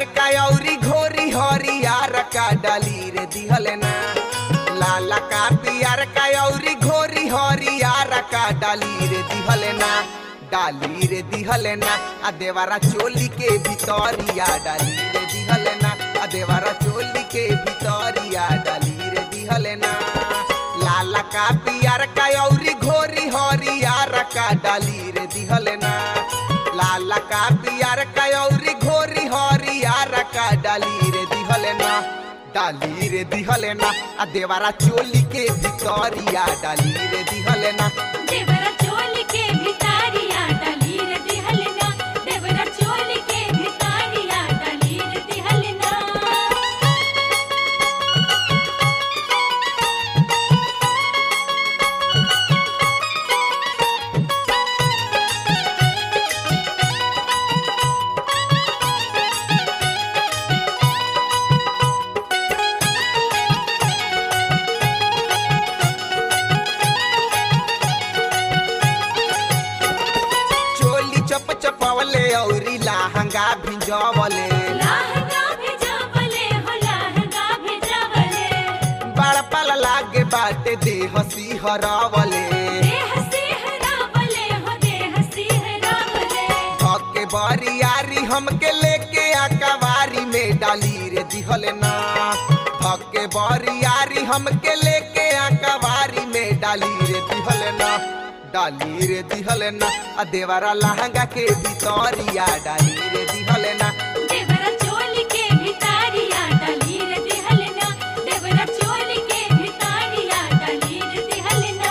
का औरी घोरी हरियार का डाली रे दिहल ना लाला का पियर का औरी घोरी हरियार का डाली रे दिहल ना डाली रे दिहल ना आ देवारा चोली के भितरिया डाली रे दिहल ना आ देवारा चोली के भितरिया डाली रे दिहल ना लाला का पियर का औरी घोरी हरियार का डाली रे दिहल ना लाला का पियर का औरी घोरी हरियार का डाली रे दिहल ना डाली रे दिहल ना आ देवारा चोली के भितरिया डाली रे दिहल ना देवरा चोली के भितारिया डाली रे दिहलना देवरा चोली के भितारिया डाली रे दिहलना चोली चप चपवले औरी लहंगा भिजवले लहंगा भेजावले हो लहंगा भेजावले बड़ पल लागे बाटे देह सिहरवले देह सिहरावले हो देह सिहरावले धके बरियारी हमके लेके अकवारी में डाली रे दिहल ना धके बरियारी हमके लेके अकवारी में डाली रे दिहल ना डाली रे दिहल ना आ देवारा लहंगा के भितरिया डाली रे दिहल ना देवरा चोली के भितारिया डाली रे दिहलना देवरा चोली के भितारिया डाली रे दिहलना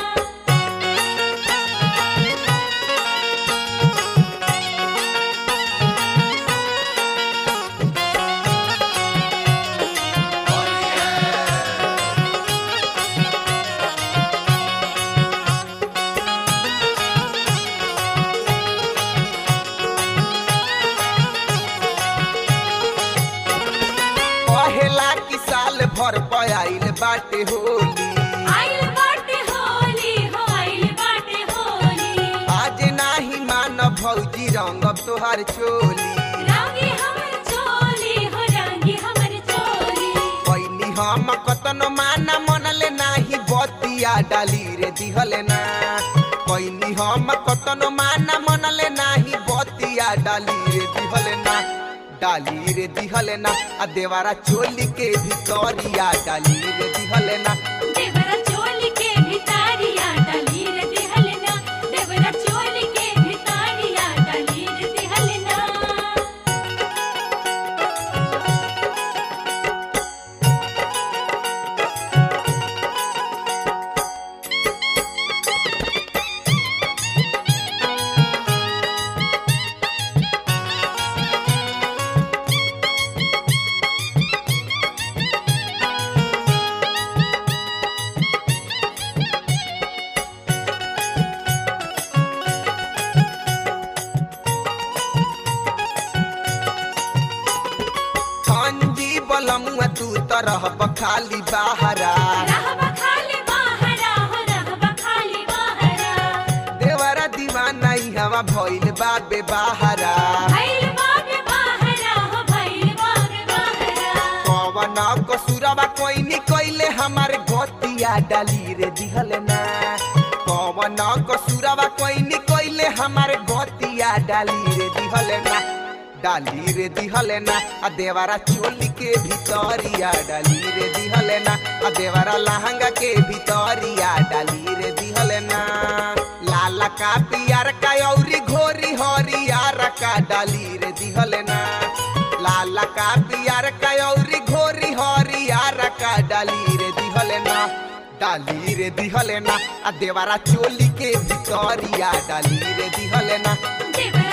पहला की साल भर पयाइल बाटे होली आइल बाटे होली हो आइल बाटे होली आज नाही मान भौजी रंगब तोहार चोली रंगी हमर चोली हो रंगी हमर चोली कैनी हम कतनो माना मनले नाही बतिया डाली रे दिहल ना कैनी हम कतनो माना मनले नाही बतिया डाली रे दिहल ना डाली रे दिहल ना आ देवारा चोली के भितरिया डाली रे दिहल ना देवरा चोली के भितारिया डाली रे दिहलना देवरा चोली के भितारिया डाली रे दिहलना खंजी बलमुआ तू तरह बखाली बाहरा रहब खाली बाहरा हो रहब खाली बाहरा देवरा दीवाना ई हवा भइल बाबे बाहरा भइल बाबे बाहरा हो भइल बाबे बाहरा पवन कसुरवा कोइनी कइले हमार गतिया डाली रे दिहल ना पवन कसुरवा कोइनी कइले हमार गतिया डाली रे दिहल ना डाली रे दिहल ना आ देवारा चोली के भितरिया डाली रे दिहल ना आ देवारा लहंगा के भितरिया डाली रे दिहल ना लाला का पियर का औरी घोरी हरियार का डाली रे दिहल ना लाला का पियर का औरी घोरी हरियार का डाली रे दिहल ना डाली रे दिहल ना आ देवारा चोली के भितरिया डाली रे दिहल ना देवरा